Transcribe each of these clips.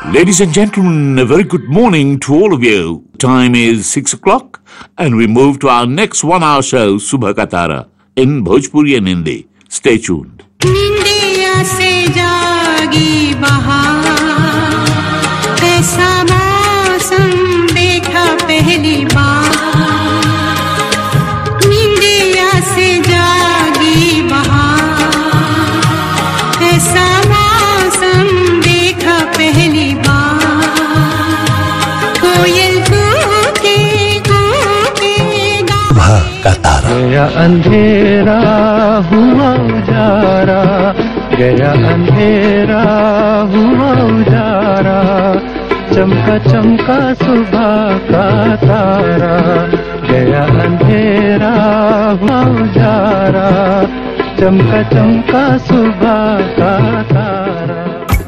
Ladies and gentlemen, a very good morning to all of you. Time is 6 o'clock and we move to our next one hour show, Subha Katara, in Bhojpuri and Hindi. Stay tuned. निंदिया से जागी बहार ऐसा मौसम देखा पहली बार निंदिया से जागी बहार ऐसा मौसम देखा पहली बार कोयल कूके कूके गा सुबह का तारा गया अंधेरा हुआ उजारा गया अंधेरा हुआ उजारा चमका चमका सुबह का तारा गया अंधेरा हुआ उजारा चमका चमका सुबह का तारा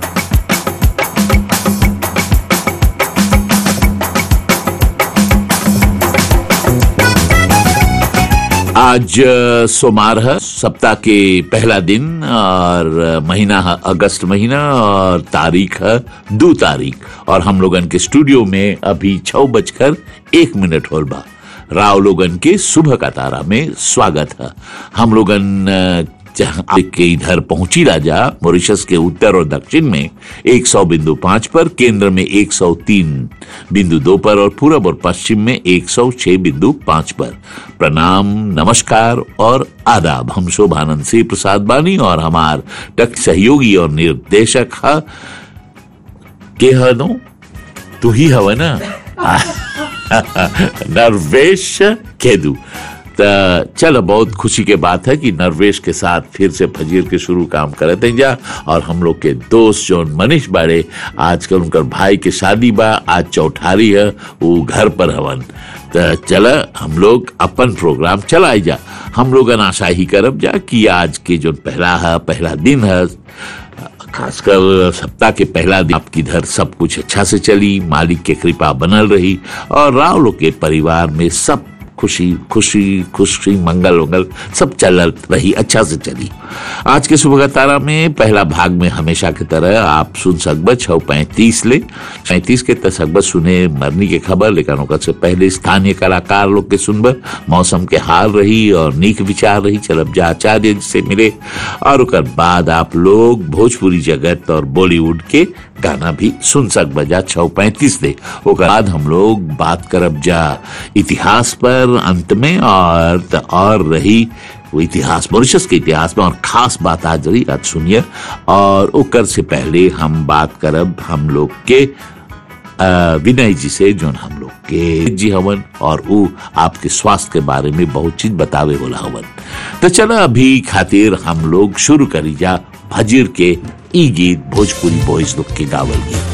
आज अ, सोमवार है सप्ताह के पहला दिन और अ, महीना है अगस्त महीना और तारीख है दो तारीख और हम लोगन के स्टूडियो में अभी छह बजकर एक मिनट होल बा राव लोगन के सुबह का तारा में स्वागत है हम लोगन अ, जहाँ के इधर पहुंची राजा मॉरिशस के उत्तर और दक्षिण में 100 बिंदु पांच पर केंद्र में 103 बिंदु दो पर और पूरब और पश्चिम में 106 बिंदु पांच पर प्रणाम नमस्कार और आदाब हम शोभानंद सिंह प्रसाद बानी और हमार टक सहयोगी और निर्देशक है के हनो तू ही हव ना नरवेश केदू त चलो बहुत खुशी के बात है कि नरवेश के साथ फिर से फजीर के शुरू काम करते जा और हम लोग के दोस्त जो मनीष बाड़े आजकल उनकर भाई के शादी बा आज चौठारी है वो घर पर हवन त चल हम लोग अपन प्रोग्राम चलाई जा हम लोग आशा ही करब जा कि आज के जो पहला है पहला दिन है खासकर सप्ताह के पहला दिन आपकी इधर सब कुछ अच्छा से चली मालिक के कृपा बनल रही और राव लोग के परिवार में सब खुशी खुशी खुशी मंगल वंगल सब चल रही अच्छा से चली आज के सुबह का तारा में पहला भाग में हमेशा की तरह आप सुन सकब छः पैंतीस ले पैंतीस के तक सकब सुने मरनी के खबर लेकिन ओकर से पहले स्थानीय कलाकार लोग के सुनब मौसम के हाल रही और नीक विचार रही चलब जा आचार्य जी से मिले और ओकर बाद आप लोग भोजपुरी जगत और बॉलीवुड के गाना भी सुन सकब जा छः पैंतीस दे ओकर बाद हम लोग बात करब जा इतिहास पर अंत में और त और रही वो इतिहास मॉरिशस के इतिहास में और खास बात आज रही आज सुनिए और ओकर से पहले हम बात करब हम लोग के अ, विनय जी से जो हम लोग के जी हवन और वो आपके स्वास्थ्य के बारे में बहुत चीज बतावे होला हवन तो चलो अभी खातिर हम लोग शुरू करी जा भजीर के ई गीत भोजपुरी बॉयज लोग के गावल गीत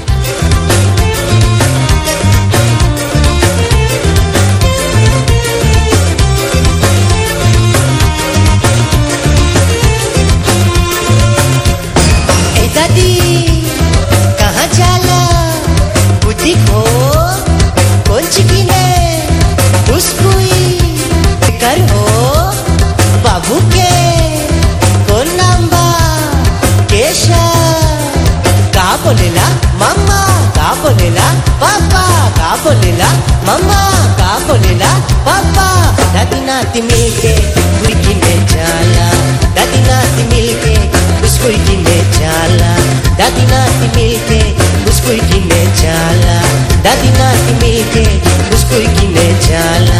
ए दादी कहाँ जाला बुद्धि खो कौन चिकिने खुशबुई कर हो बाबू के कौन नाम बा केशा का बोलेला मम्मा का बोलेला पापा का बोलेला मम्मा का बोलेला पापा दादी नाती मिलके बुढ़की में जाला दादी नाती मिलके बिस्कुट किने जाला दादी नाती मिलके बिस्कुट किने जाला दादी नाती मिलके बिस्कुट किने जाला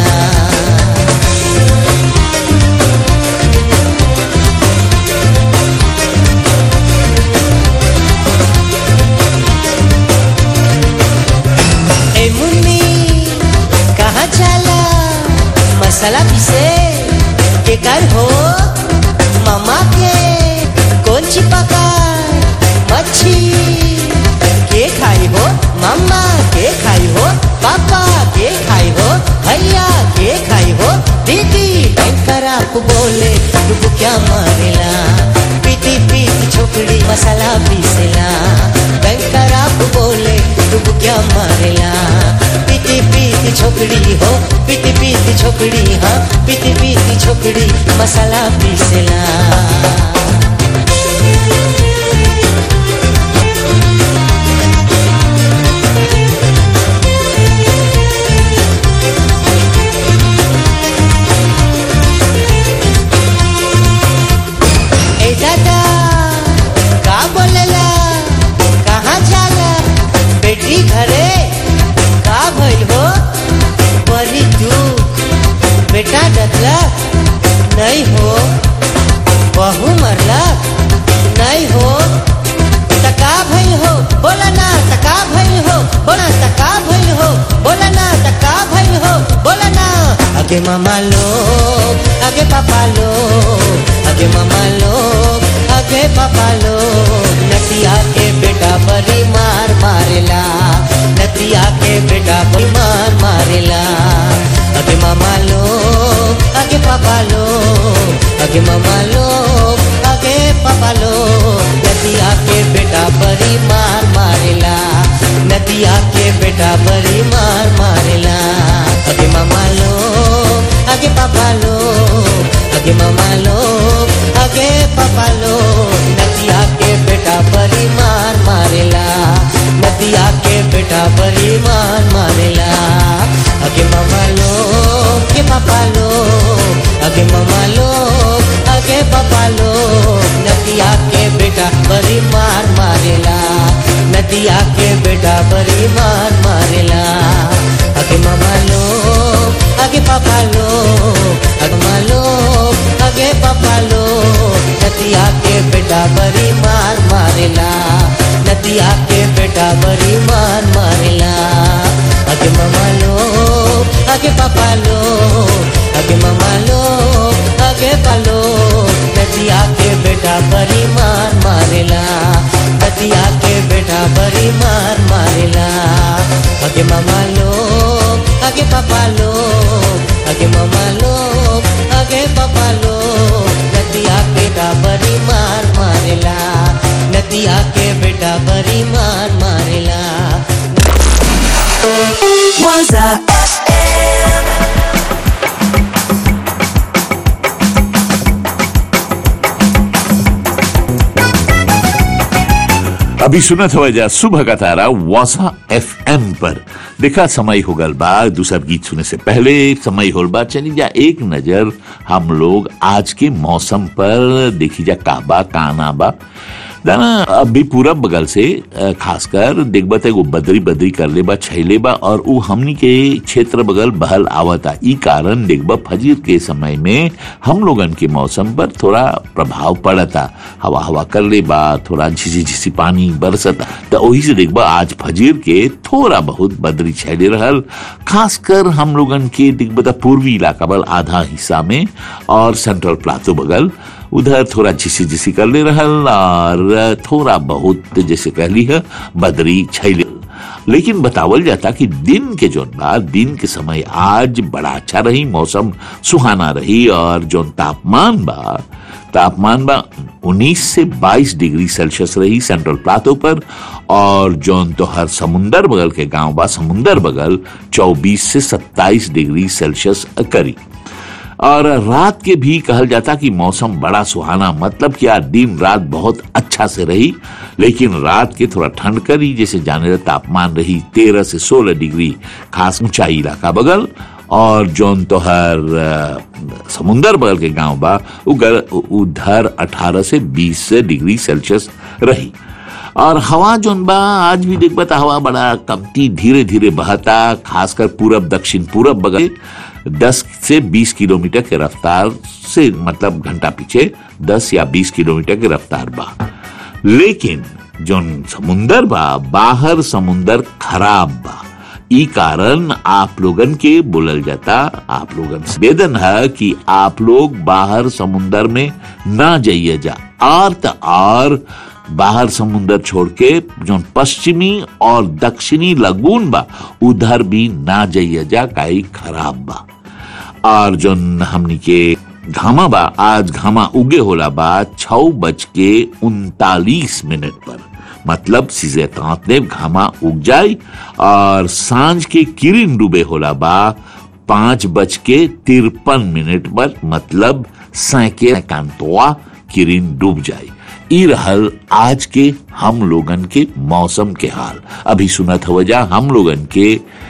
ए मुन्नी कहाँ जाला मसाला पीसे के कर हो मामा के कौन ची पकाए मच्छी के खाई हो मामा के खाई हो पापा के खाई हो भैया के खाई हो दीदी बैंकर आप बोले तू क्या मारेला पीती पीती छोकरी मसाला पीसेला बैंकर आप बोले तू क्या मारेला पीती पीती छोकरी हो पीती पीती छोकरी हाँ पीती पीती छोकरी मसाला पीसेला रखला नहीं हो बहू मरला नहीं हो तका भइल हो बोला ना तका भइल हो बोला तका भइल हो बोला ना तका भइल हो बोला ना आगे मामा लोग आगे पापा लोग आगे मामा लोग आगे पापा लोग नतिया के बेटा बड़ी मार मारेला नतिया के बेटा बड़ी मार मारेला आगे मामा लोग आगे पापा लोग आगे मामा लोग आगे पापा लोग नदिया के बेटा बड़ी मार मारेला नदिया के बेटा बड़ी मार मारेला आगे मामा लोग आगे पापा लोग आगे मामा लोग आगे पापा लोग नदिया के बेटा बड़ी मार मारेला नदिया के बेटा बड़ी मार मारेला आगे मामा लोग आगे पापा लोग आगे मामा लोग आगे पापा लोग नदिया के बेटा बड़ी मार मारेला नदिया के बेटा बड़ी मार मारेला आगे मामा लोग आगे पापा लोग आगे मामा लोग आगे पापा लोग नदिया के बेटा बड़ी मार मारेला नदिया के बेटा बड़ी मार मारेला आगे मामा लोग आगे पापा लोग आगे मामा लोग आगे पालो नदिया के बेटा बड़ी मार मारेला नदिया के बेटा बड़ी मार मारेला आगे मामा लोग आगे पापा लोग आगे मामा लोग आगे पापा लोग नदिया के बेटा बड़ी मार मारेला नदिया के बेटा बड़ी मार मारेला Waza FM. अभी सुनत हो जा सुबह का तारा वासा एफ पर देखा समय हो गल बा दूसर गीत सुने से पहले समय होल बा चली जा एक नजर हम लोग आज के मौसम पर देखी जा काबा काना बा दाना अभी पूरब बगल से अ, खासकर देखबा त एगो बदरी बदरी कर ले बा छैले बा और उ हमनी के क्षेत्र बगल बहल आवता ई कारण देखबा फजीर के समय में हम लोगन के मौसम पर थोड़ा प्रभाव पड़ता हवा हवा कर ले बा थोड़ा झिसी झिसी पानी बरसता तो वही से देखबा आज फजीर के थोड़ा बहुत बदरी छैले रहल खासकर हम लोगन के देखबा त पूर्वी इलाका बल आधा हिस्सा में और सेंट्रल प्लाटो बगल उधर थोड़ा झिसी झिसी कर ले रहल और थोड़ा बहुत जैसे कह ली है बदरी छैले लेकिन बतावल जाता कि दिन के जोन बा दिन के समय आज बड़ा अच्छा रही मौसम सुहाना रही और जोन तापमान बा तापमान बा 19 से 22 डिग्री सेल्सियस रही सेंट्रल प्लाटो पर और जोन तो हर समुंदर बगल के गांव बा समुंदर बगल 24 से 27 डिग्री सेल्सियस करी और रात के भी कहल जाता कि मौसम बड़ा सुहाना मतलब कि आज दिन रात बहुत अच्छा से रही लेकिन रात के थोड़ा ठंड करी जैसे जाने का तापमान रही तेरह से सोलह डिग्री खास ऊंचाई इलाका बगल और जोन तो हर अ, समुंदर बगल के गांव बा उगर उधर 18 से 20 डिग्री सेल्सियस रही और हवा जोन बा आज भी देख बता हवा बड़ा कमती धीरे धीरे बहता खासकर पूरब दक्षिण पूरब बगल 10 से 20 किलोमीटर के रफ्तार से मतलब घंटा पीछे 10 या 20 किलोमीटर के रफ्तार बा लेकिन जोन समुंदर बा बाहर समुंदर खराब बा ई कारण आप लोगन के बोलल जाता आप लोगन से वेदन है कि आप लोग बाहर समुंदर में ना जाइए जा और त और बाहर समुंदर छोड़ के जो पश्चिमी और दक्षिणी लगून बा उधर भी ना जाइए जा काई खराब बा और जो हमनी के घामा बा आज घामा उगे होला बा छ बज के उनतालीस मिनट पर मतलब सीजे तांतने घामा उग जाए और सांझ के किरण डूबे होला बा पांच बज के तिरपन मिनट पर मतलब सैके कांतवा किरण डूब जाए ई रहल आज के हम लोगन के मौसम के हाल अभी सुनत हो जा हम लोगन के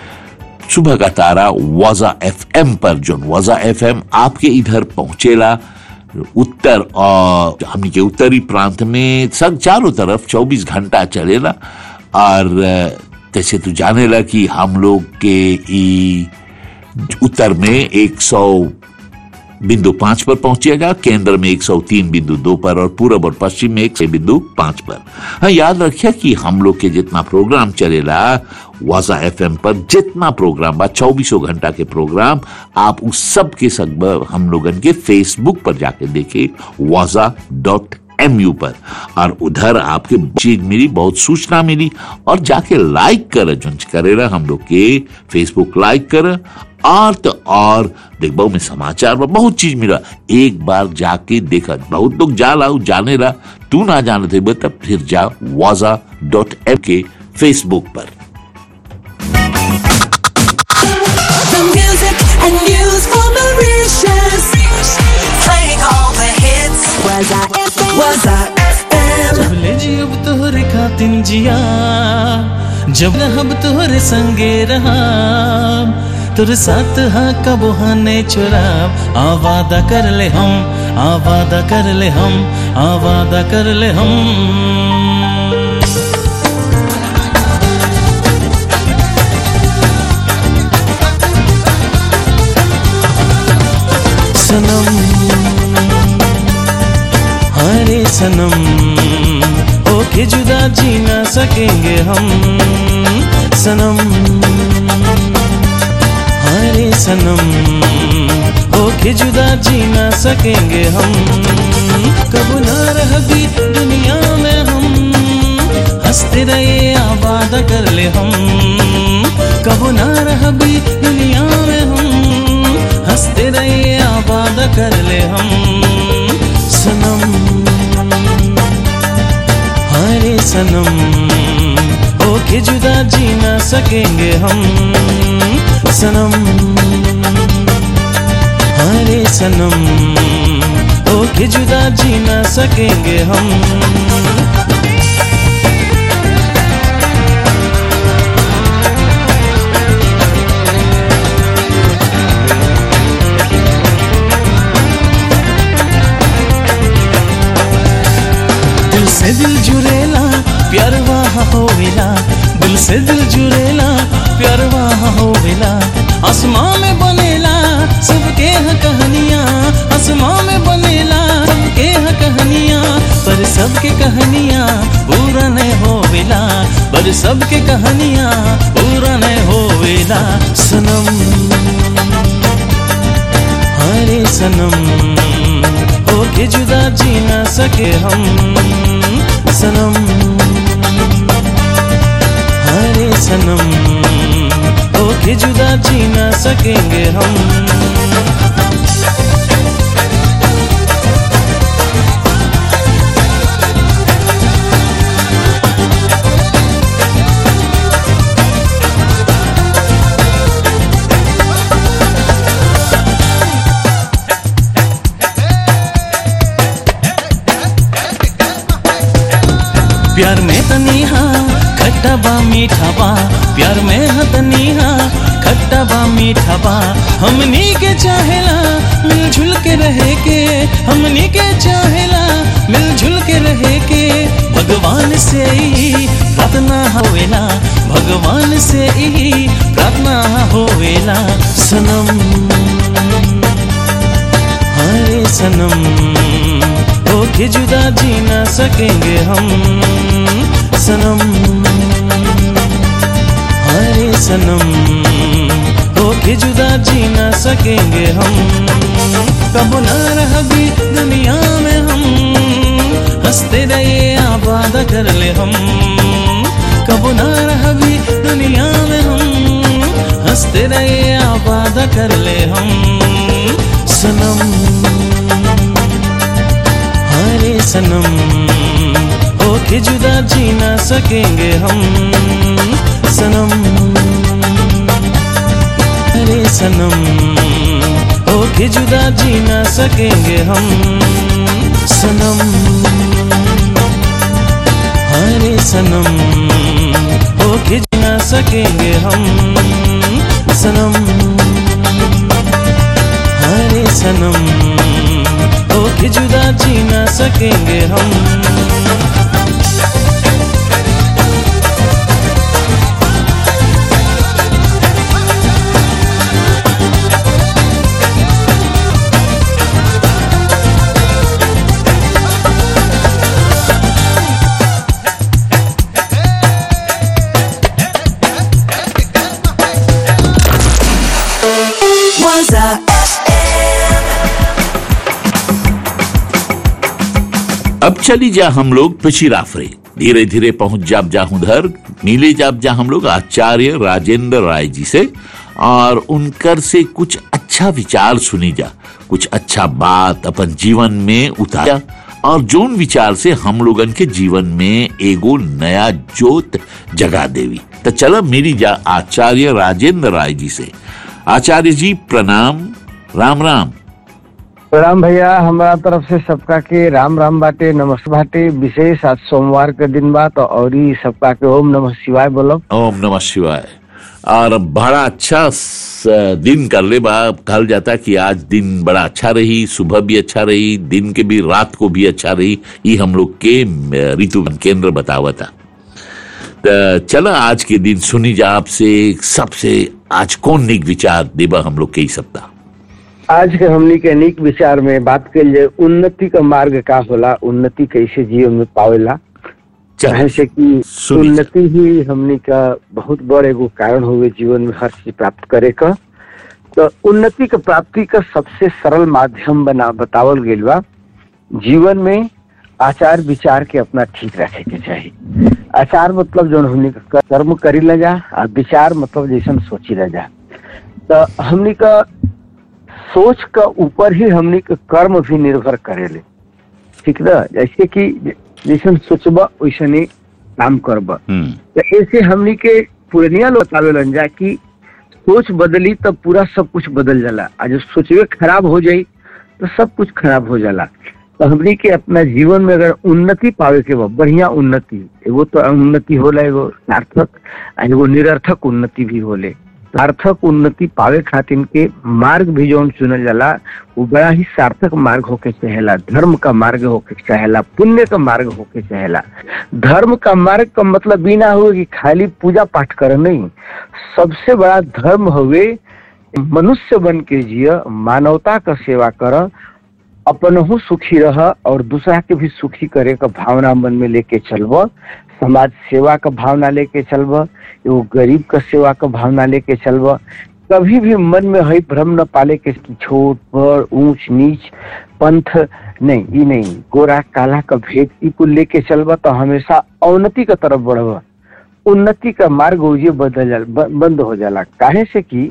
सुबह का तारा वाजा एफएम पर जो वाजा एफएम आपके इधर पहुंचेला उत्तर और हमनी के उत्तरी प्रांत में सब चारों तरफ 24 घंटा चलेला और जैसे तू जानेला कि हम लोग के ई उत्तर में 100 बिंदु पांच पर पहुंचेगा केंद्र में 103 बिंदु दो पर और पूरब और पश्चिम में एक बिंदु पांच पर हाँ याद रखिए कि हम लोग के जितना प्रोग्राम चलेला वाजा एफ पर जितना प्रोग्राम बा चौबीसों घंटा के प्रोग्राम आप उस सब के सब हम लोगन के फेसबुक पर जाके देखिए वाजा डॉट एम यू पर और उधर आपके चीज मिली बहुत सूचना मिली और जाके लाइक कर जो करेला हम लोग के फेसबुक लाइक कर और तो और देखबो में समाचार में बहुत चीज मिला एक बार जाके देखा बहुत लोग जा ला जाने ला तू ना जाने थे तब फिर जा वाजा डॉट एम के फेसबुक पर The music and news for Mauritius. Playing all the hits. Was I FM? Was I FM? ले जी अब तोहरे खातिन जिया जब रहब तोहरे संगे रहा तोरे साथ हाँ कबो हाँ ने चुराब आ वादा कर ले हम आ वादा कर ले हम आ वादा कर ले हम सनम हरे सनम ओके जुदा जी ना सकेंगे हम सनम हरे सनम ओके जुदा जी ना सकेंगे हम कब ना रह भी दुनिया में हम हंसते रहे आबाद कर ले हम कब ना रह भी दुनिया में हम हंसते रहे आबाद कर ले हम सनम हरे सनम ओके जुदा जी ना सकेंगे हम सनम हरे सनम ओके जुदा जी ना सकेंगे हम दिल से दिल जुड़ेला प्यार वहाँ होवेला दिल से दिल जुड़ेला प्यार वहाँ होवेला आसमां में बनेला सबके यहाँ कहानियाँ आसमां में बनेला सबके यहाँ कहानियाँ पर सबके कहानियाँ पूरा नहीं होवेला पर सबके कहानियाँ पूरा नहीं होवेला सनम हरे सनम ओके जुदा जी ना सके हम सनम हरे सनम ओके जुदा जी ना सकेंगे हम प्यार में तनीहा खट्टा बा मीठा बा प्यार में ह तनीहा खट्टा बा मीठा बा हमनी के चाहेला मिलजुल के रहे के हमनी के चाहेला मिलजुल के रहे के भगवान से ही प्रार्थना होवेला भगवान से ही प्रार्थना होवेला सनम हरे सनम ओके जुदा जी ना सकेंगे हम सनम हरे सनम ओके जुदा जी ना सकेंगे हम कब ना रह भी दुनिया में हम हंसते रहे आबाद कर ले हम कब ना रह भी दुनिया में हम हंसते रहे आबाद कर ले हम सनम हरे सनम ओके जुदा जी ना सकेंगे हम सनम हरे सनम ओके जुदा जी ना सकेंगे हम सनम हरे सनम ओके जी ना सकेंगे हम सनम हरे सनम ओके जुदा जी ना सकेंगे हम Waza FM. अब चली जा हम लोग पिछिराफरे धीरे धीरे पहुंच जाब जा उधर मिले जाब जा हम लोग आचार्य राजेंद्र राय जी से और उनकर से कुछ अच्छा विचार सुनी जा कुछ अच्छा बात अपन जीवन में उतारा और जोन विचार से हम लोगन के जीवन में एगो नया जोत जगा देवी तो चलो मेरी जा आचार्य राजेंद्र राय जी से आचार्य जी प्रणाम राम राम प्रणाम भैया हमारा तरफ से सबका के राम राम बाटे नमस्ते बाटे विशेष आज सोमवार के दिन बा तो और ही सबका के ओम नमः शिवाय बोलो ओम नमः शिवाय और बड़ा अच्छा स- दिन कर ले बा कहल जाता कि आज दिन बड़ा अच्छा रही सुबह भी अच्छा रही दिन के भी रात को भी अच्छा रही ये हम लोग के अ, ऋतु केंद्र बतावा था तो चला आज के दिन सुनी जा आपसे सबसे आज कौन निक विचार देबा हम लोग के ही सप्ताह आज के हमनी के अनेक विचार में बात कर लिए उन्नति का मार्ग का होला उन्नति कैसे जीवन में पावेला चाहे से कि सुनी जा। उन्नति ही हमनी का बहुत बड़ एगो कारण हुए जीवन में हर चीज प्राप्त करे का तो उन्नति के प्राप्ति का सबसे सरल माध्यम बना बतावल गेल बा जीवन में आचार विचार के अपना ठीक रखे के चाहिए आचार मतलब जो हमनी का कर्म करी ल जा और विचार मतलब जैसन सोची ल जा तो हमनी का सोच का ऊपर ही हमनी के कर्म भी निर्भर करेले ठीक ना जैसे कि जैसन सोचबा वैसन ही काम करबा हम्म तो ऐसे हमनी के पुरनिया लोग बतावेलन जा कि सोच बदली तब पूरा सब कुछ बदल जाला आ जो सोचवे खराब हो जाई तो सब कुछ खराब हो जाला तो हमनी के अपना जीवन में अगर उन्नति पावे के बा बढ़िया उन्नति एगो तो उन्नति होला एगो सार्थक आ एगो निरर्थक उन्नति भी होले सार्थक उन्नति पावे खातिर के मार्ग भी जो चुनल जाला वो बड़ा ही सार्थक मार्ग होके चाहेला धर्म का मार्ग होके चाहेला पुण्य का मार्ग होके चाहेला धर्म का मार्ग का मतलब बिना हुए कि खाली पूजा पाठ कर नहीं सबसे बड़ा धर्म हुए मनुष्य बन के जिय मानवता का सेवा कर अपनहु सुखी रह और दूसरा के भी सुखी करे का भावना मन में लेके चलब समाज सेवा का भावना लेके चलब एगो गरीब का सेवा का भावना लेके चलब कभी भी मन में है भ्रम न पाले के कि छोट बड़ ऊंच नीच पंथ नहीं ई नहीं गोरा काला का भेद ई कुल लेके चलब तो हमेशा अवनति का तरफ बढ़ब उन्नति का मार्ग उजे बदल जाला ब- बंद हो जाला काहे से कि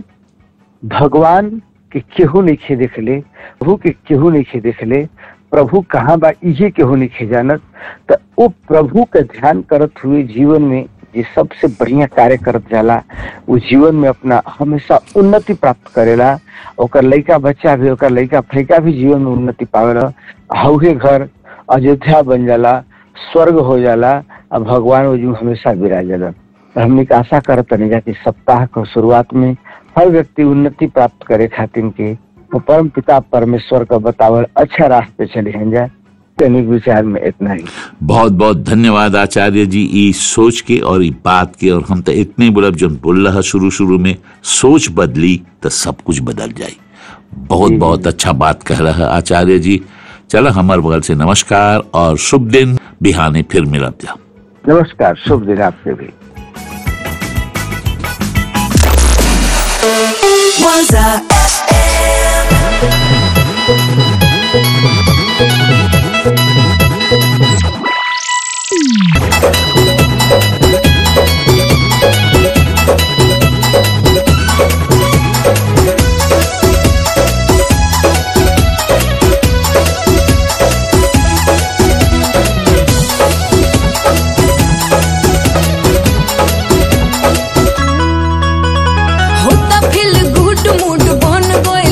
भगवान के केहू नहीं खे देखले प्रभु के केहू नहीं खे देखले प्रभु कहाँ बा इहे केहू नहीं खे जानत तो वो प्रभु के ध्यान करत हुए जीवन में जे सबसे बढ़िया कार्य करत जाला वो जीवन में अपना हमेशा उन्नति प्राप्त करेला ओकर लइका बच्चा भी ओकर लइका फैका भी जीवन में उन्नति पावेला हउहे घर अयोध्या बन जाला स्वर्ग हो जाला और भगवान वो जीव हमेशा विराजला तो हमने के आशा करत तनी जा कि सप्ताह के शुरुआत में हर व्यक्ति उन्नति प्राप्त करे खातिर के वो परम पिता परमेश्वर का बतावल अच्छा रास्ते चले हैं जा तनिक विचार में इतना ही बहुत बहुत धन्यवाद आचार्य जी ई सोच के और ई बात के और हम तो इतने बोलब जो बोल रहा शुरू शुरू में सोच बदली तो सब कुछ बदल जाई बहुत बहुत अच्छा बात कह रहा आचार्य जी चलो हमारे बगल से नमस्कार और शुभ दिन बिहाने फिर मिलब जा नमस्कार शुभ दिन आपसे भी Waza FM. होता फिल गुड मूड बन गइल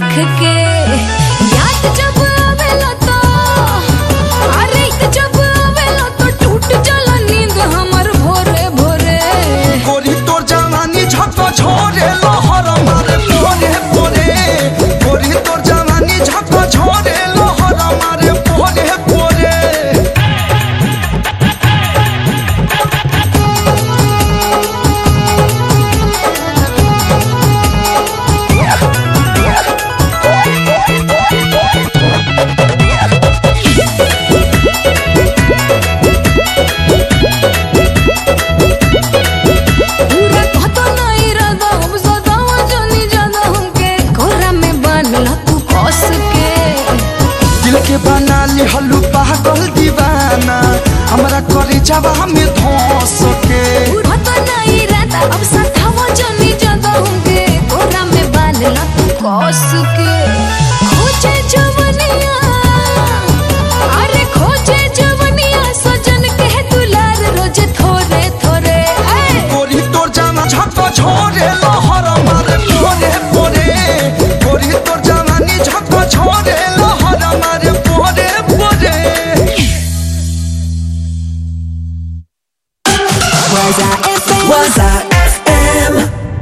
देख के याद जब आवेला तो अरे जब आवेला तो टूट जाला नींद हमर भोरे भोरे गोरी तोर जवानी झक छोरे लहर मारे पोरे पोरे गोरी तोर जवानी झक छोरे लहर मारे पोरे पोरे पूरा कहतो नहीं रदा हम सदावा जानी जादा हमके कोरा में बांधला तू कस के दिल के बना ली हल्लू पागल दीवाना हमरा करे जावा में धोस के पूरा तो नहीं रहता अब सदावा जानी जादा हमके कोरा में बांधला तू कस के खोजे जवनिया अरे खोजे जवनिया सजन के दुलार रोज थोरे थोरे ऐ गोरी तोर जमा झक छोरे लहर मारे पोरे पोरे गोरी तोर जवानी झक छोरे लहर मारे पोरे पोरे Waza FM. Waza FM.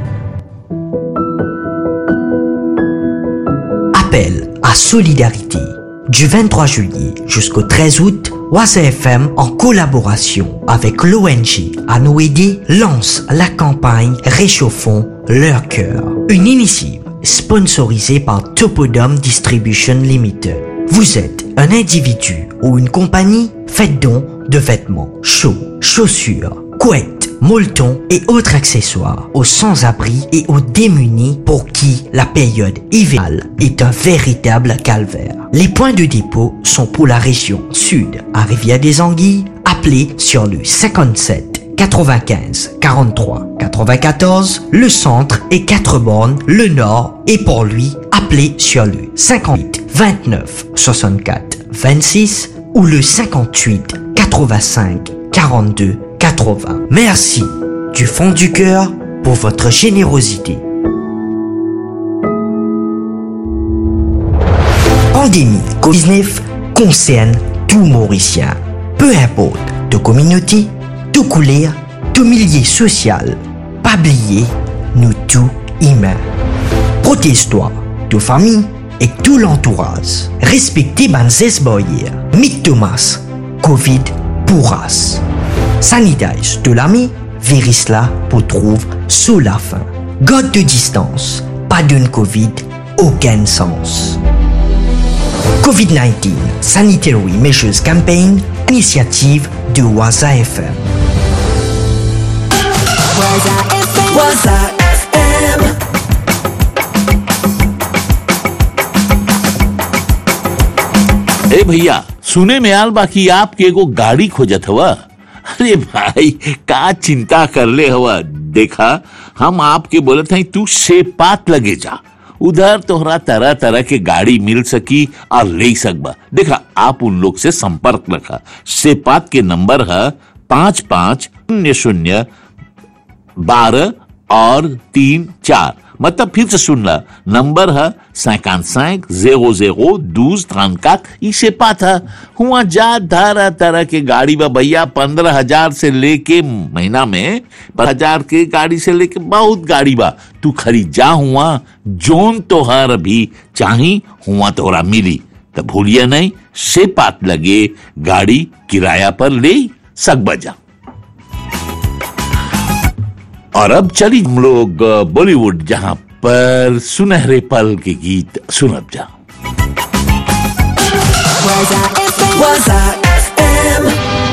Appel à solidarité. Du 23 juillet jusqu'au 13 août, Waza FM, en collaboration avec l'ONG Anoédé, lance la campagne Réchauffons leur cœur. Une initiative sponsorisée par Topodome Distribution Limited. Vous êtes un individu ou une compagnie Faites don de vêtements chauds, chaussures, couettes, molletons et autres accessoires aux sans-abri et aux démunis pour qui la période hivernale est un véritable calvaire. Les points de dépôt sont pour la région sud à Rivière-des-Anguilles. Appelez sur le 57 95 43 94, le centre et 4 bornes, le nord et pour lui, appelez sur le 58 29 64 26 ou le 58 85 42 80. Merci du fond du cœur pour votre générosité. Pandémie COVID-19 concerne tout Mauricien. Peu importe de communauté, de couleur, de milieu social. Pas oublier, nous tous humains. Protège-toi, de famille et tout l'entourage. Respectez Banzes Boyer, Mick Thomas, Covid pourras. Sanitize de l'ami, virus là pour trouve sous la fin. God de distance, pas d'une Covid, aucun sens. COVID-19 Sanitary Measures Campaign, initiative de Waza FM. Waza FM. Waza FM. ए भैया सुने में आल बाकी आपके एगो गाड़ी खोजत हवा अरे भाई का चिंता कर ले हवा देखा हम आपके बोलत हई तू सेपात लगे जा उधर तोहरा तरह तरह के गाड़ी मिल सकी और ले सकबा देखा आप उन लोग से संपर्क रखा सेपात के नंबर है पाँच पाँच शून्य शून्य बारह और तीन चार मतलब फिर से सुनना नंबर है सैकान सैक जेरो जेरो दूस त्रनकात इसे पाता हुआ जा तरह तरह के गाड़ी बा भैया पंद्रह हजार से लेके महीना में पर हजार के गाड़ी से लेके बहुत गाड़ी बा तू खरीद जा हुआ जोन तोहर भी चाही हुआ तोरा मिली तो भूलिया नहीं से पात लगे गाड़ी किराया पर ले सक बजा और अब चली हम लोग अ, बॉलीवुड जहां पर सुनहरे पल के गीत सुनब जा Waza FM. Waza FM.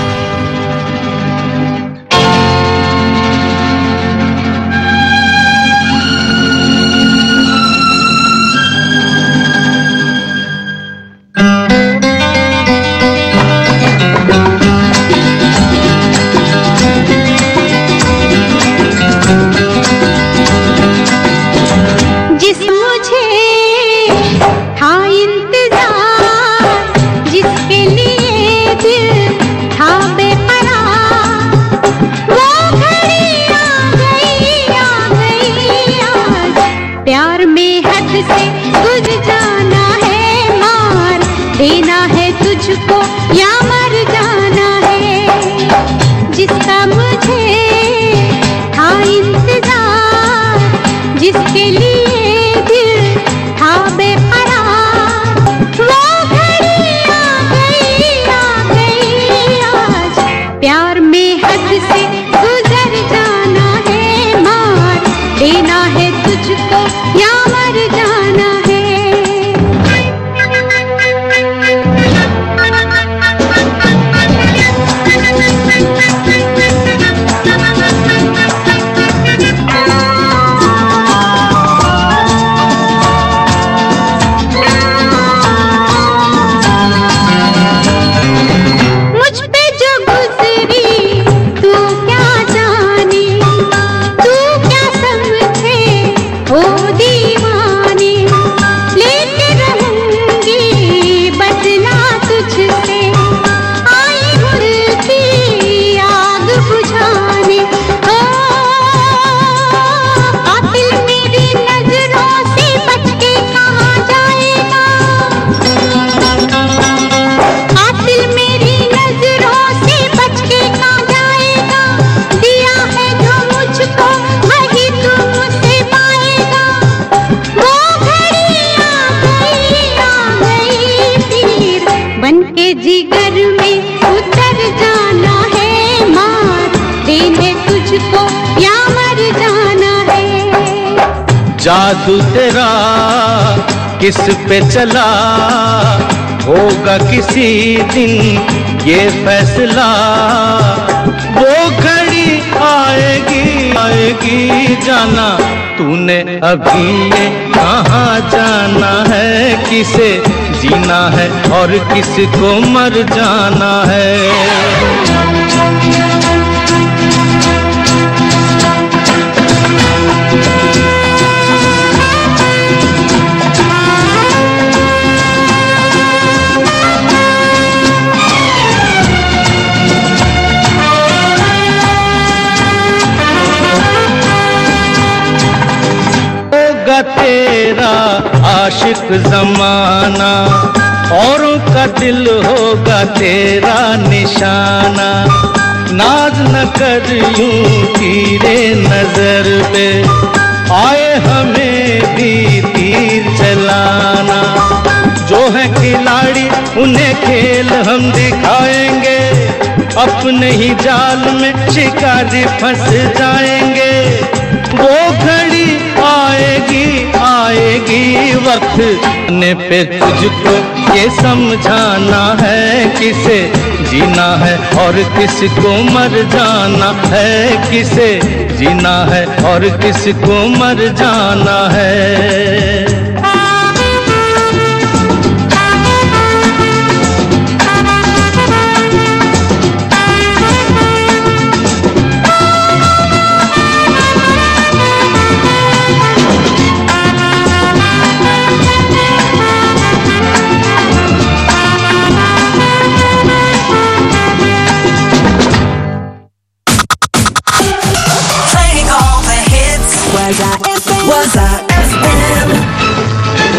जिस मुझे था इंतजार जिसके लिए दिल था बेकरार वो घड़ी आ गई आ गई आज प्यार में हद से गुजर जिगर में उतर जाना है मार देने तुझको या मर जाना है जादू तेरा किस पे चला होगा किसी दिन ये फैसला वो घड़ी आएगी आएगी जाना तूने अभी ये कहाँ जाना है किसे जीना है और किसको मर जाना है होगा तेरा आशिक जमाना औरों का दिल होगा तेरा निशाना नाज न कर यूं तीरे नजर पे आए हमें भी तीर चलाना जो है खिलाड़ी उन्हें खेल हम दिखाएंगे अपने ही जाल में शिकारी फंस जाएंगे वो घड़ी आएगी आएगी वक्त ने पे तुझको ये समझाना है किसे जीना है और किसको मर जाना है किसे जीना है और किसको मर जाना है Playing all the hits. Was I FM? Was I FM?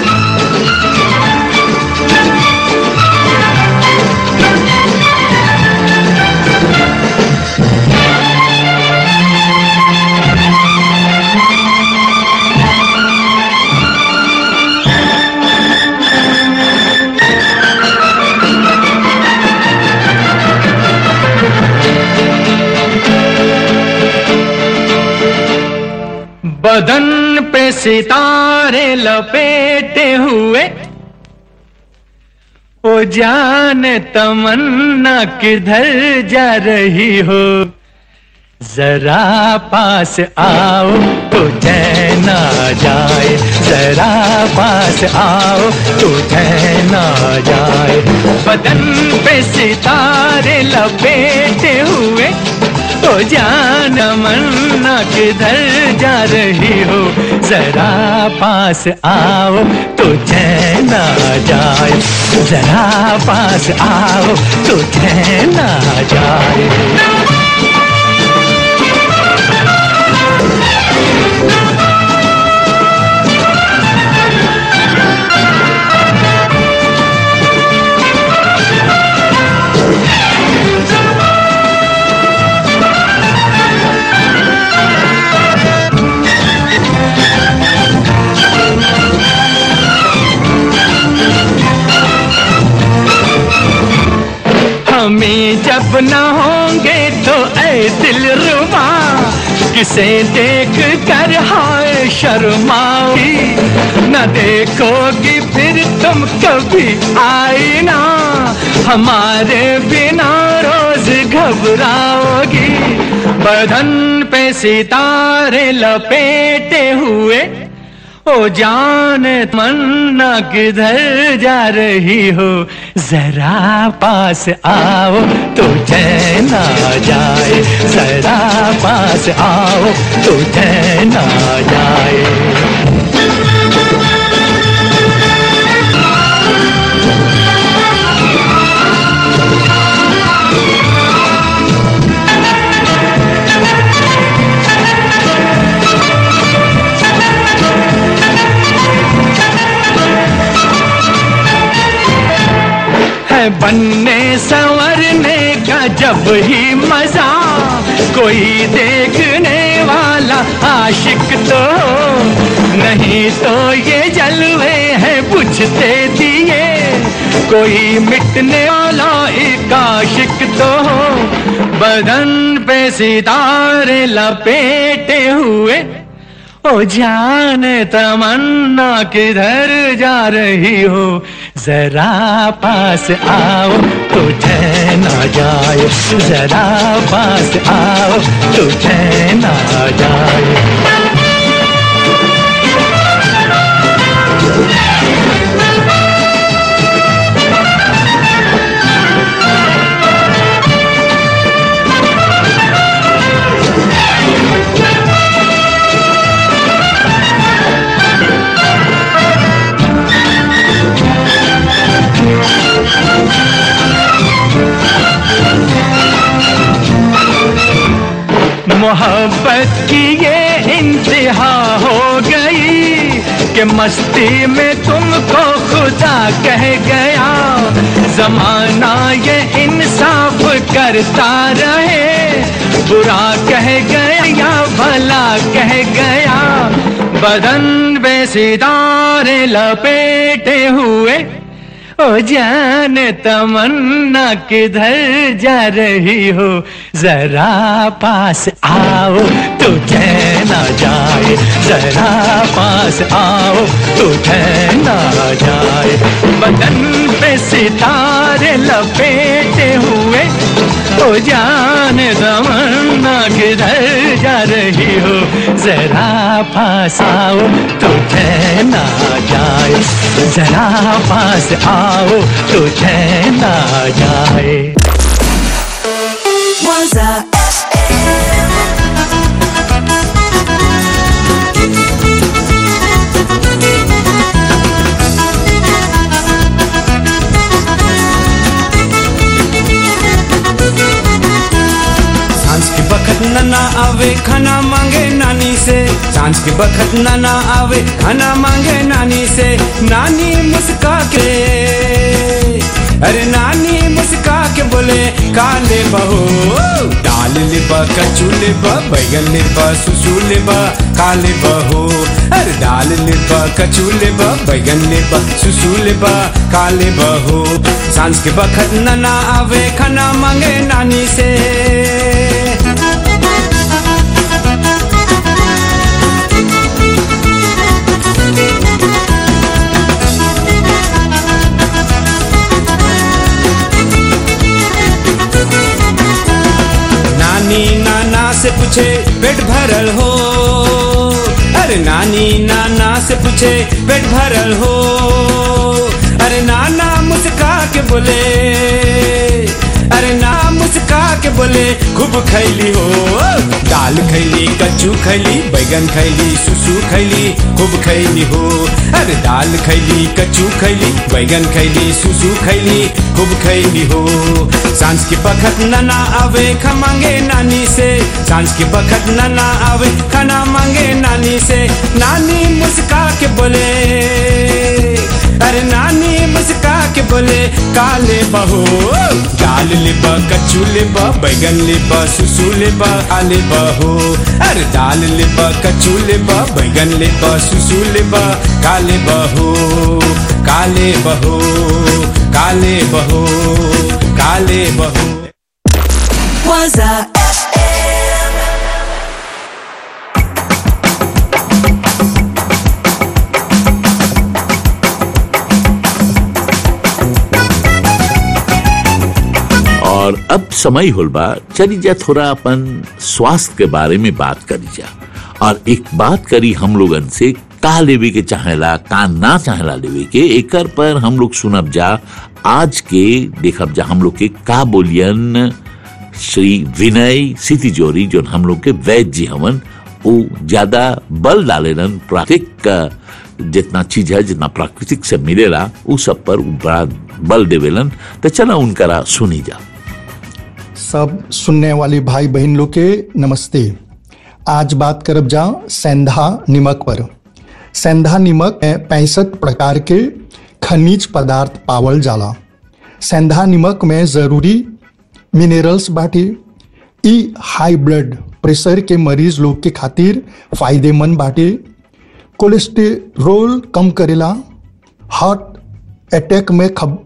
बदन पे सितारे लपेटे हुए ओ जान तमन्ना किधर जा रही हो जरा पास आओ तो चैन आ जाए जरा पास आओ तो चैन आ जाए बदन पे सितारे लपेटे हुए तो जान मन्ना किधर जा रही हो जरा पास आओ तो चैन आ जाए जरा पास आओ तो चैन आ जाए हमें जब न होंगे तो ऐ दिल रुबा किसे देख कर हाय शर्माओगी न देखोगी फिर तुम कभी आई ना हमारे बिना रोज घबराओगी बदन पे सितारे लपेटे हुए ओ जान मन्ना किधर जा रही हो जरा पास आओ तो चैन आ जाए जरा पास आओ तो चैन आ जाए है बनने संवरने का जब ही मजा कोई देखने वाला आशिक तो हो नहीं तो ये जलवे हैं बुझते दिए कोई मिटने वाला एक आशिक तो हो बदन पे सितारे लपेटे हुए ओ जान तमन्ना किधर जा रही हो जरा पास आओ तो ठहना जाए जरा पास आओ तो ठहना जाए मोहब्बत की ये इंतहा हो गई कि मस्ती में तुमको खुदा कह गया जमाना ये इंसाफ करता रहे बुरा कह गया या भला कह गया बदन पे सितारे लपेटे हुए ओ जान तमन्ना किधर जा रही हो जरा पास आओ तो ना जाए जरा पास आओ तो ना जाए बदन पे सितारे लपेटे हुए ओ जान तमन्ना किधर जा रही हो जरा पास आओ तो ना जाए जरा पास आओ तो ना जाए Waza सांझ के बखत नना आवे खाना मांगे नानी से सांझ के बखत नना आवे खाना मांगे नानी से नानी मुस्का के अरे नानी मुस्का के बोले काले बहो दाल लिबा कचू लिबा बैगन लिबा सुसू लिबा काले बहो अरे दाल लिबा कचू लिबा बैगन लिबा सुसू लिबा काले बहो सांझ के बखत नना आवे खाना मांगे नानी से नानी नाना से पूछे पेट भरल हो अरे नानी नाना से पूछे पेट भरल हो अरे नाना मुस्का के बोले अरे ना मुस्का के बोले खूब खैली हो दाल खैली कच्चू खैली बैगन खैली सुसु खैली खूब खैली हो अरे दाल खैली कच्चू खैली बैगन खैली सुसु खैली खूब खैली हो सांझ के बखत नना आवे खा मांगे नानी से सांझ के बखत नना आवे खाना मांगे नानी से नानी मुस्का के बोले अरे नानी मुस्का के बोले काले बहो दाल लेबा कच्चू लेबा बैगन लेबा सुसु लेबा काले बहो अरे दाल लेबा कच्चू लेबा बैगन लेबा सुसु लेबा काले बहो काले बहो काले बहो काले बहो Waza और अब समय होल बा चली जा थोड़ा अपन स्वास्थ्य के बारे में बात करी जा और एक बात करी हम लोगन से का लेवे के चाहेला का ना चाहेला लेवे के एकर पर हम लोग सुनब जा आज के देखब जा हम लोग के का बोलियन श्री विनय सिटी जोरी जो हम लोग के वैद्य जी हवन वो ज्यादा बल डालेलन प्राकृतिक अ, जितना चीज है जितना प्राकृतिक से मिलेला उ सब पर उ बड़ा बल देवेलन तो चला उनकरा सुनी जा सब सुनने वाले भाई बहन लोग के नमस्ते आज बात करब जा सेंधा निमक पर सेंधा निमक में पैंसठ प्रकार के खनिज पदार्थ पावल जाला सेंधा निमक में जरूरी मिनरल्स बाटे ई हाई ब्लड प्रेशर के मरीज लोग के खातिर फायदेमंद बाटे कोलेस्टेरोल कम करेला हार्ट अटैक में खब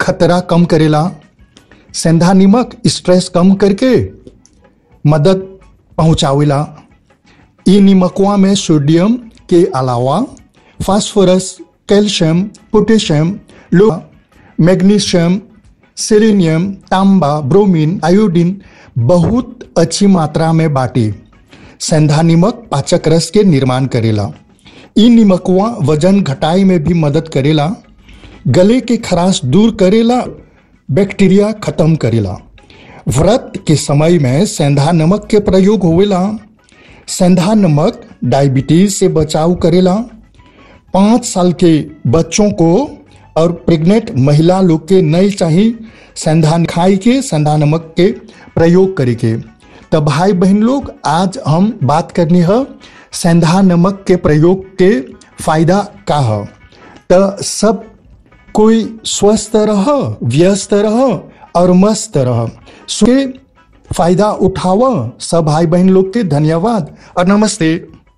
खतरा कम करेला सेंधा नमक स्ट्रेस कम करके मदद पहुंचावेला ई नमकवा में सोडियम के अलावा फास्फोरस कैल्शियम पोटेशियम लो मैग्नीशियम सेलेनियम तांबा ब्रोमीन आयोडीन बहुत अच्छी मात्रा में बाटे सेंधा नमक पाचक रस के निर्माण करेला ई नमकवा वजन घटाई में भी मदद करेला गले के खराश दूर करेला बैक्टीरिया खत्म करेला व्रत के समय में सेंधा नमक के प्रयोग होवेला सेंधा नमक डायबिटीज से बचाव करेला पाँच साल के बच्चों को और प्रेग्नेंट महिला लोग के नहीं चाहिए सेंधा खाई के सेंधा नमक के प्रयोग करे के तो भाई बहन लोग आज हम बात करनी है सेंधा नमक के प्रयोग के फायदा का है तो सब कोई स्वस्थ रह व्यस्त रह और मस्त रह के फायदा उठाव सब भाई बहन लोग के धन्यवाद और नमस्ते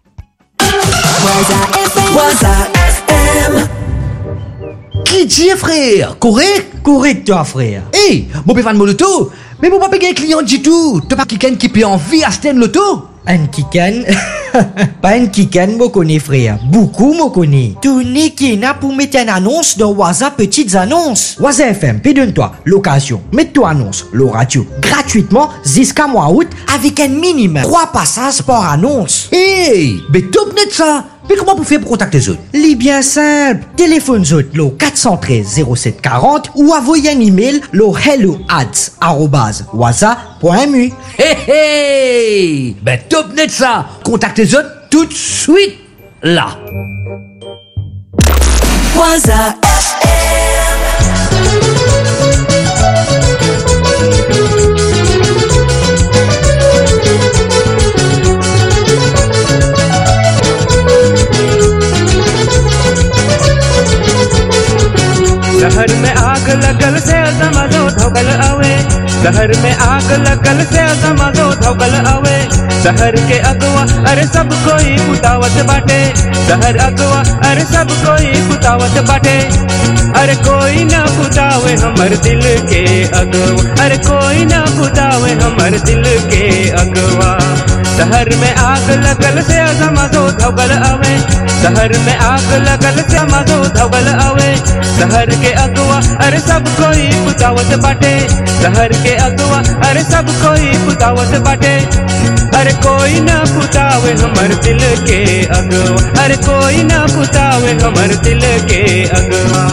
Waza FM. Qui dit frère Correct Correct toi frère Hey, mon péfan mon loto Mais mon papa un client du tout T'as pas quelqu'un qui peut envie à Sten loto Un kikan Pas un kikan, moi connais frère. Beaucoup moi connais. Tony Kina pour mettre une annonce dans Waza Petites Annonces. Waza FM, donne-toi l'occasion. Mets-toi annonce, le radio, gratuitement jusqu'à mois août avec un minimum. Trois passages par annonce. Hey, mais top net ça mais comment vous faites pour contacter les autres Les bien simple. Téléphone autres, le 413 0740 ou envoyez un email le hello waza.mu. Hey hey Ben top net ça Contactez les autres tout de suite là Waza शहर में आग लगल से दमदो धोगल आवे शहर में आग लगल से दमदो धोगल आवे शहर के अगवा अरे सब कोई पुतावत बाटे शहर अगवा अरे सब कोई पुतावत बाटे अरे कोई ना पुतावे हमर दिल के अगवा अरे कोई ना पुतावे हमर दिल के अगवा शहर में आग लगल से दमदो धोगल आवे शहर में आग लगल से दमदो धोगल आवे शहर के अगवा अरे सब कोई पुतावत बाटे शहर के अगवा अरे सब कोई पुतावत बाटे अरे कोई ना पुतावे हमर दिल के अगवा अरे कोई ना पुतावे हमर दिल के अगवा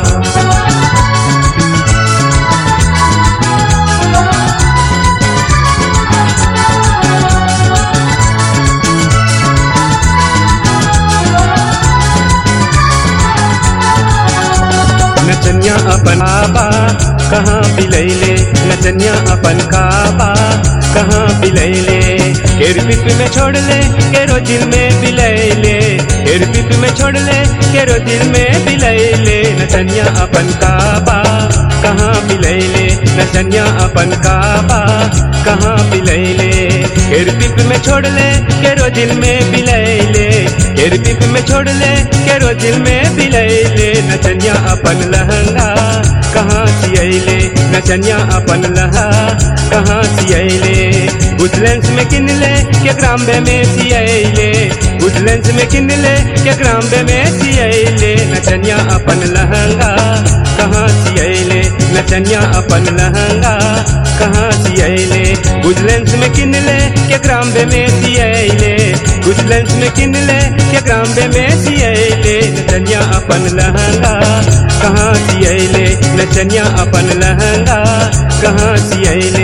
नचनिया अपन आबा कहाँ बिलैले नचनिया अपन काबा कहाँ बिलैले केर पिप में छोड़ ले केरो दिल में बिलैले केर पिप में छोड़ ले केरो दिल में बिलैले नचनिया अपन काबा कहाँ बिलैले नचनिया अपन काबा कहाँ बिलैले केर पिप में छोड़ ले केरो दिल में बिलैले केर पिप में छोड़ ले केरो दिल में बिलैले नचनिया अपन लहंगा कहाँ सियैले नचनिया अपन लहा कहाँ सियैले उजलेंस में किन ले के ग्राम्बे में सियैले उजलेंस में किन ले के ग्राम्बे में सियैले नचनिया अपन लहंगा कहाँ सियैले नचनिया अपन लहंगा कहाँ सियैले उजलेंस में किन ले के ग्राम्बे में सियैले उजलेंस में किन ले के ग्राम्बे में सियैले नचनिया अपन लहंगा कहाँ सियैले नचनिया अपन लहंगा कहाँ सियैले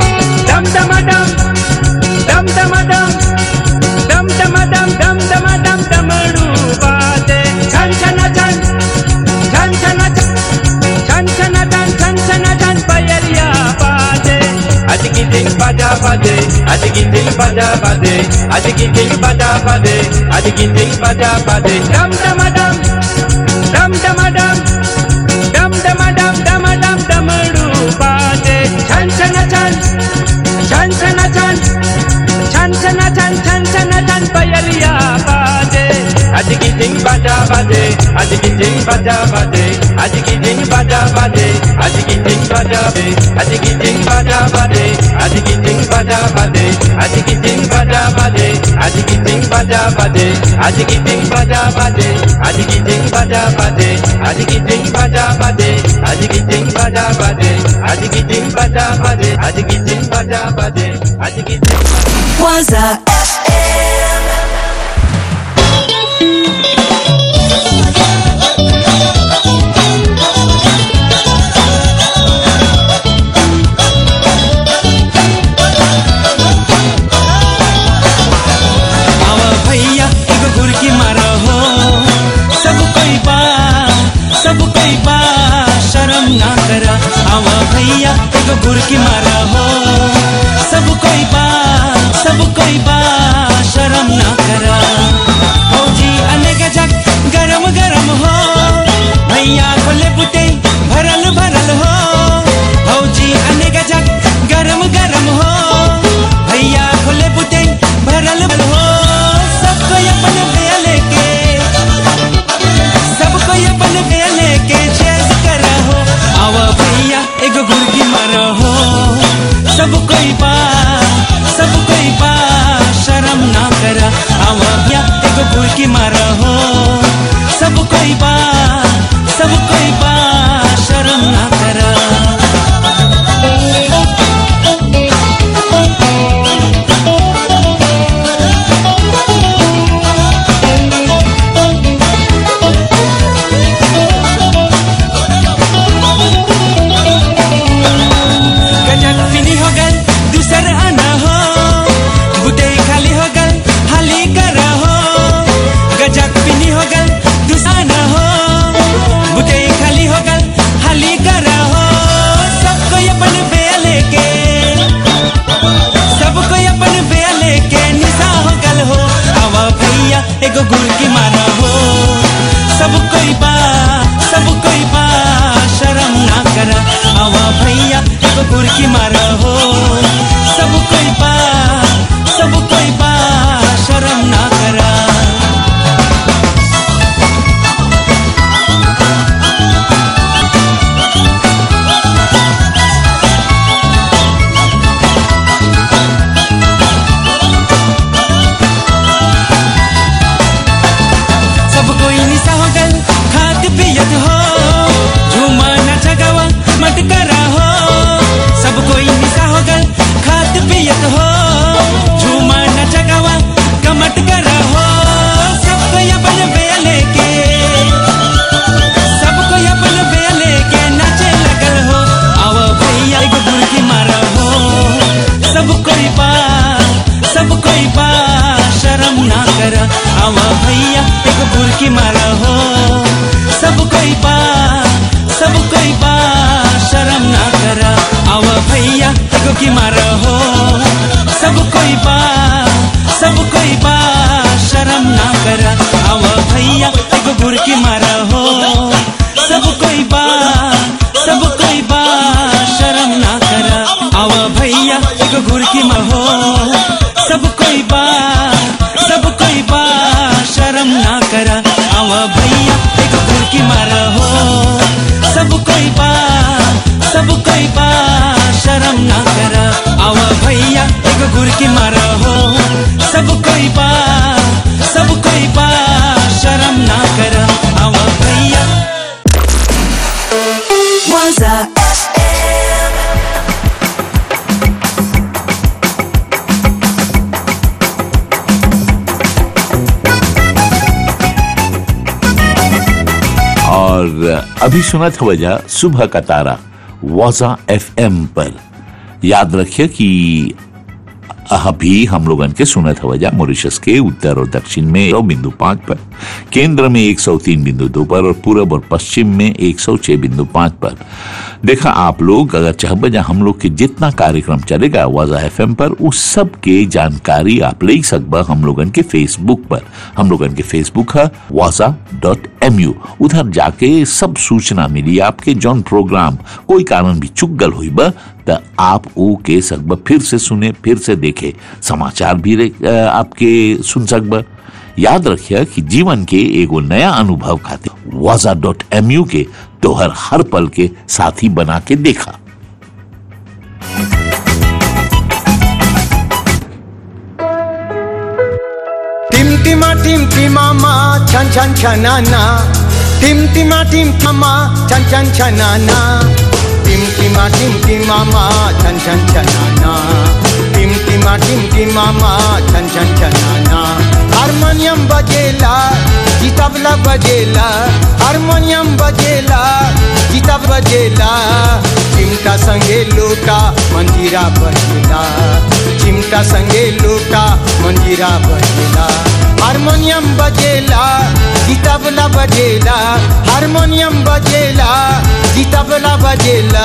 dum dum a dum dum dum a dum dum dum a dum dum dum a dum ting baja baje adigi ting baja baje adigi ting baja baje adigi ting baja baje dam dam dam dam dam dam dam dam dam dam dam dam ru baje chan chan chan chan chan chan chan chan chan chan chan chan payariya baje adigi ting baja baje adigi ting baja baje adigi ting baja baje adigi ting baja baje adigi ting baja baje adigi ting baja baje adigi ting baja baje adigi ting baja baje adigi ting baja baje adigi ting baja baje adigi ting baja baje adigi ting baja baje adigi ting baja baje adigi ting baja baje adigi ting Waza FM. आवा भैया एगो गुरकी मारो हो सब कोई बा सब कोई बा शर्म ना करा आवा भैया एगो गुरकी मारो हो सब कोई बा सब कोई बा शर्म ना करा फौजी अनेक जग गरम गरम हो भैया खोले बुटे भरल भरल हो फौजी अनेक जग गरम गरम हो भैया खोले बुटे भरल भरल हो सबको अपन बेया लेके सबको अपन बेया लेके चेस करा हो आवा भैया एगो गुरकी मारा हो सब कोई बा सब कोई बा शर्म ना करा आवा भैया एगो गुरकी मारा हो सब कोई बा सब कोई बा शर्म ना करा गजल फिनी हो गल दूसर आना हो बुटे खाली हो गल हाली कर हो गजक फिनी हो गल दूसर आना हो बुटे खाली हो गल हाली कर हो सबको अपन बेया लेके सबको अपन बेया लेके निशा हो गल हो आवा भैया एगो गुड़ की मारा हो सब कोई बा सब कोई बा शर्म ना करा आवा भैया एगो गुड़ की मारा हो सब कोई बा सब कोई बा शर्म ना करा सब कोई निशा हो गल खात पियत हो झूमा नाच गावा मत करा हो सब कोई निशा हो गल खात पियत हो झूमा नाच गावा कमट करा हो सब कोई अपन बेया लेके सब कोई अपन बेया लेके नाचे लगल हो आवा भैया एगो गुरकी मारा हो सब कोई बा सब कोई बा शर्म ना करा आवा भैया एगो गुरकी मारा हो सब कोई बा सब कोई बा शर्म ना करा आवा भैया एगो की मारा हो सब कोई बा सब कोई बा शर्म ना करा आवा भैया एगो गुरकी मारा हो सब कोई बा सब कोई बा शर्म ना करा आवा भैया एगो गुरकी मारा हो सब कोई बा सब कोई बा शर्म ना करा आवा भैया एगो गुरकी मारा हो सब कोई बा सब कोई बा शर्म ना करा आवा भैया एगो गुरकी मारा हो सब कोई बा सब कोई बा शर्म ना करा आवा भैया Waza FM. और अभी सुना था वजह सुबह का तारा वाजा एफएम पर याद रखिए कि अभी हम लोगन के सुनत हवजा मॉरिशस के उत्तर और दक्षिण में सौ बिंदु पाँच पर केंद्र में एक सौ तीन बिंदु दो पर और पूरब और पश्चिम में एक सौ छह बिंदु पाँच पर देखा आप लोग अगर चाहबजा हम लोग के जितना कार्यक्रम चलेगा वाजा एफ पर उस सब के जानकारी आप ले सकबा हम लोगन के फेसबुक पर हम लोगन के फेसबुक है वाजा डॉट एम यू उधर जाके सब सूचना मिली आपके जौन प्रोग्राम कोई कारण भी चुक गल हुई बा त आप ऊ के सकबा फिर से सुने फिर से देखे समाचार भी रे- अ, आपके सुन सकबा याद रखिए कि जीवन के एगो नया अनुभव खातिर वाजा डॉट एम यू के तोहर हर पल के साथी बना के देखा टिम टिमा टिम टिमामा छन छन छनाना टिम टिमा टिम टिमा छन छन छनाना टिम टिमा टिम टिमामा छन छन छनाना टिम टिमा टिम टिमामा छन छन छनाना हारमोनियम बजेला जी तबला बजेला हारमोनियम बजेला जी तब बजेला चिमटा संगे लोटा मंजीरा बजेला चिमटा संगे लोटा मंजीरा बजेला हारमोनियम बजेला जी तबला बजेला हारमोनियम बजेला जी तबला बजेला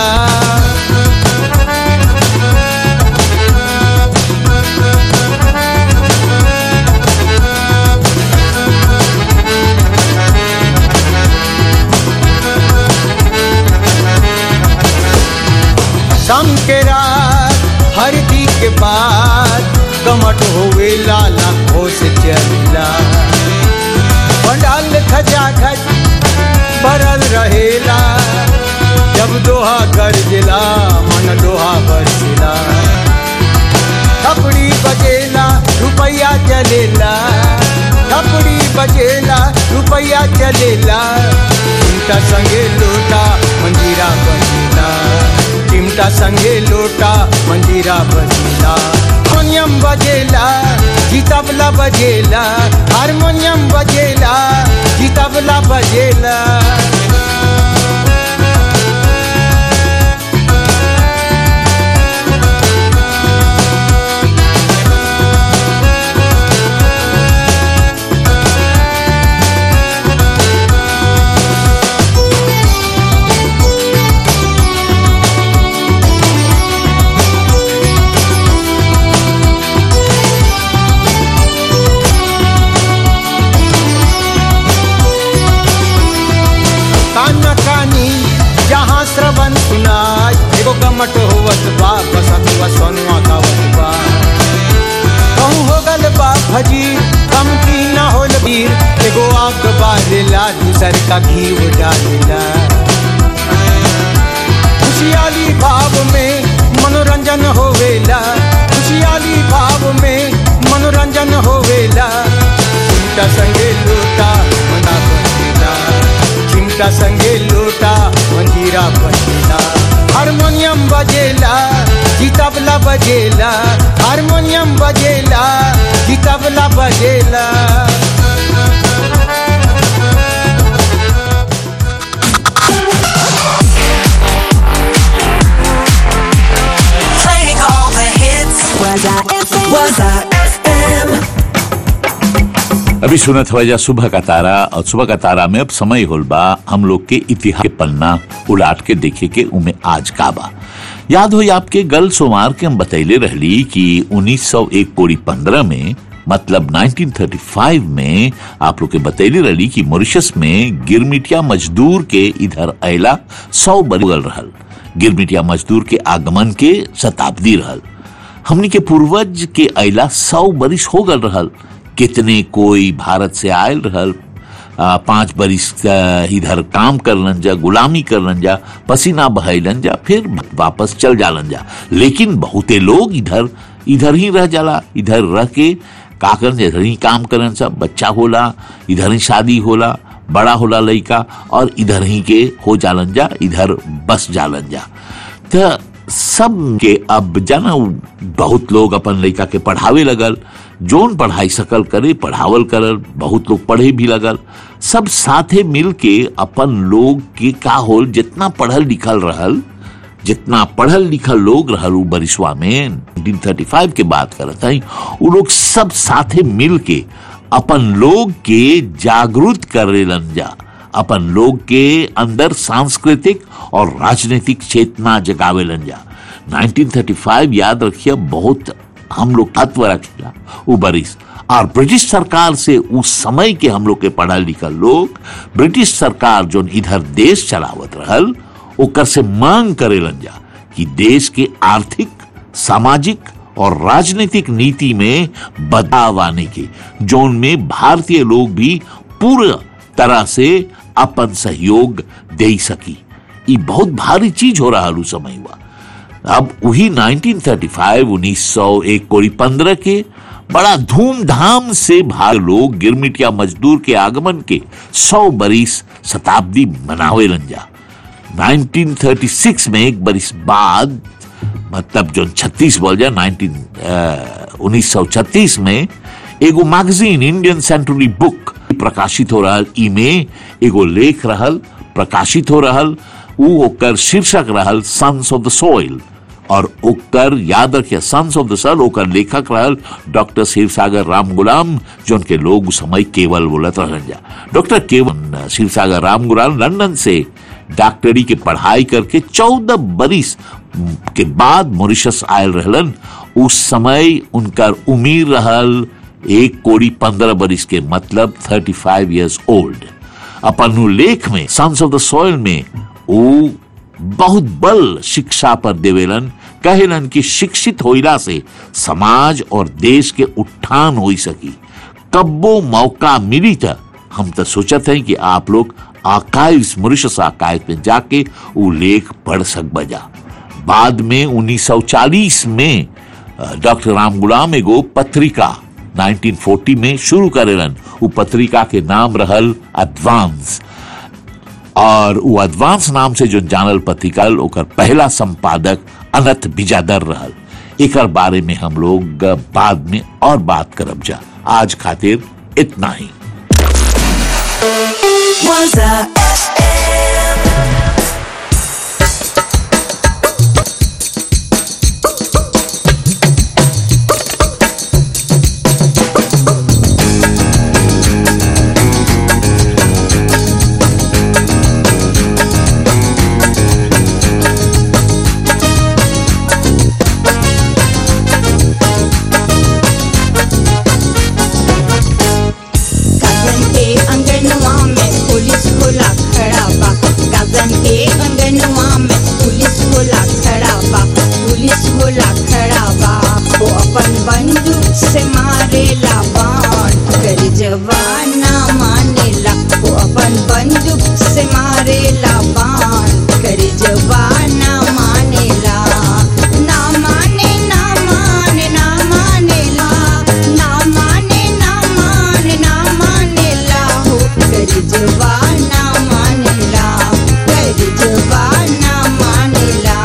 शाम के रात हरदी के बाद कमट होवे लाला खोस चला पंडाल खचा खच भरल रहेला जब दोहा गरजला मन लोहा बरसला थपड़ी बजेला रुपया चलेला थपड़ी बजेला रुपया चलेला चिमटा संगे लोटा मंजीरा बजेला चिमटा संगे लोटा मंजीरा बजेला हारमोनियम बजेला जी तबला बजेला हारमोनियम बजेला जी तबला बजेला काना कानी जहाँ श्रवण सुनाय एगो गमट होवत बा बसंतवा सोनुआ गावत बा कहूँ हो गल बा भजी कम की ना होल वीर एगो आग बारेला दूसर का घी डालेला खुशियाली भाव में मनोरंजन होवेला खुशियाली भाव में मनोरंजन होवेला चिमटा संगे लोटा मना बजेला चिमटा संगे लोटा मंजीरा बजेला हारमोनियम बजेला जी तबला बजेला हारमोनियम बजेला जी तबला बजेला Playing all the hits. Was I FM? Was I FM? अभी सुनत हवजा सुबह का तारा और सुबह का तारा में अब समय होल बा हम लोग के इतिहास के पन्ना उलाट के देखे के उमे आज का बा याद हो आपके गल सोमार के हम बतैले रहली कि 1901 कोड़ी 15 में मतलब 1935 में आप लोग के बतैले रहली कि मॉरिशस में गिरमिटिया मजदूर के इधर अयला सौ बरगल रहल गिरमिटिया मजदूर के आगमन के शताब्दी रहल हमनी के पूर्वज के अयला सौ बरिस हो गल रहल कितने कोई भारत से आयल रहल आ, पांच बरिस आ, इधर काम करलन जा गुलामी करलन जा पसीना बहैलन जा फिर वापस चल जालन जा लेकिन बहुते लोग इधर इधर ही रह जाला इधर रह के का करन जा, इधर ही काम करन सब बच्चा होला इधर ही शादी होला बड़ा होला लड़का और इधर ही के हो जालन जा इधर बस जालन जा त सब के अब जाना बहुत लोग अपन लड़का के पढ़ावे लगल जोन पढ़ाई सकल करे पढ़ावल करल बहुत लोग पढ़े भी लगल सब साथे मिल के अपन लोग के का होल जितना पढ़ल लिखल रहल जितना पढ़ल लिखल लोग रहल उ बरिसवा में 1935 के बात करत हई उ लोग सब साथे मिल के अपन लोग के जागरूक करेलन जा अपन लोग के अंदर सांस्कृतिक और राजनीतिक चेतना जगावेलन जा 1935 याद रखिए बहुत हम लोग तत्व रखेला उ बरिस और ब्रिटिश सरकार से उस समय के हम लोग के पढ़ल लिखल लोग ब्रिटिश सरकार जो इधर देश चलावत रहल ओकर से मांग करेलन जा कि देश के आर्थिक सामाजिक और राजनीतिक नीति में बदलाव आने के जोन में भारतीय लोग भी पूरा तरह से अपन सहयोग दे सकी ये बहुत भारी चीज हो रहा उस समय हुआ अब वही 1935 1901 कोड़ी पंद्रह के बड़ा धूमधाम से भाग लोग गिरमिटिया मजदूर के आगमन के 100 बरिस शताब्दी मनावे जा 1936 में एक बरिस बाद मतलब जो 36 बोल जाए 19 उन्नीस सौ छत्तीस में एगो मैगजीन इंडियन सेंचुरी बुक प्रकाशित हो रहा ई में एगो लेख रहल प्रकाशित हो रहल उ ओकर शीर्षक रहल सन्स ऑफ द सोइल और ओकर याद रखिए सन्स ऑफ द सल ओकर लेखक रहल डॉक्टर शिव सागर राम गुलाम जो उनके लोग उस समय केवल बोलत रहन जा डॉक्टर केवल शिव सागर राम गुलाम लंदन से डॉक्टरी के पढ़ाई करके चौदह बरिस के बाद मॉरिशस आयल रहलन उस समय उनका उम्र रहल एक कोड़ी पंद्रह बरिस के मतलब थर्टी फाइव ईयर्स ओल्ड अपन उ लेख में सन्स ऑफ द सॉइल में वो बहुत बल शिक्षा पर देवेलन कहेलन कि शिक्षित होइला से समाज और देश के उत्थान हो सकी कब्बो मौका मिली था हम तो सोचत हैं कि आप लोग आकाइव्स मॉरिशस आकाइव में जाके वो लेख पढ़ सक बजा बाद में 1940 में डॉक्टर राम गुलाम एगो पत्रिका 1940 में शुरू करेलन वो पत्रिका के नाम रहल एडवांस और वो एडवांस नाम से जो जानल पत्रिका ओकर पहला संपादक अनंत बिजादर रहल एकर बारे में हम लोग बाद में और बात करब जा आज खातिर इतना ही गगन के अंगनवा में पुलिस खोला खड़ा बा गगन के अंगनवा में पुलिस खोला खड़ा बा पुलिस खोला खड़ा बा वो अपन बंदूक से मारेला बाण कर जवाना मानेला वो अपन बंदूक से मारेला बाण कर जवाना मानेला ना माने ना माने ना मानेला ना माने ना माने ना मानेला हो कर जवाना मानेला कर जवाना मानेला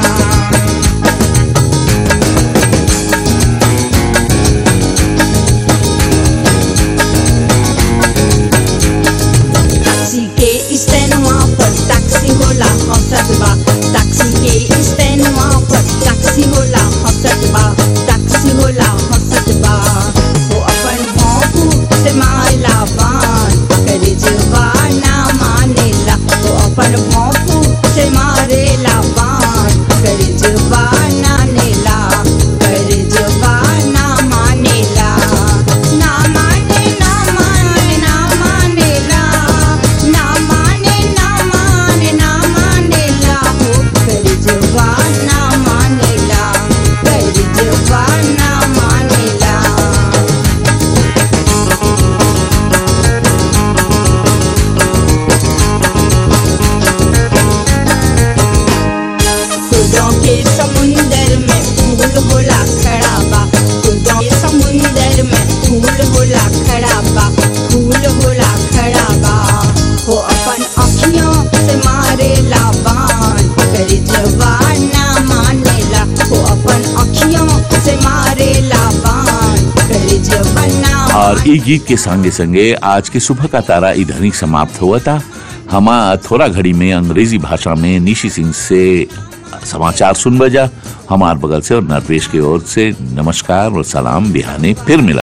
टैक्सी के स्टैंडवा पर टैक्सी होला हंसत बा टैक्सी के स्टैंडवा पर टैक्सी होला हंसत बा टैक्सी होला हंसत बा वो अपन भौंकू से मारेला बान करे जवाना मानेला वो अपन भौंकू से मारेला बान करे जवाना नेला करे जवाना मानेला ना माने ना माने ना मानेला ना माने ना माने ना मानेला हो कर जवाना मानेला कर जवाना मानेला खुदों के समुंदर में फूल होला खड़ा बा खुदों के समुंदर में फूल होला खड़ा बा फूल होला खड़ा बा वो अपन अखियों से मारेला बाण कर जवाना मानेला वो अपन अखियों से मारेला बाण कर जवाना और ई गीत के संगे संगे आज के सुबह का तारा इधर ही समाप्त हुआ था हम थोड़ा घड़ी में अंग्रेजी भाषा में निशी सिंह से समाचार सुन बजा हमार बगल से और नरवेश की ओर से नमस्कार और सलाम बिहाने फिर मिला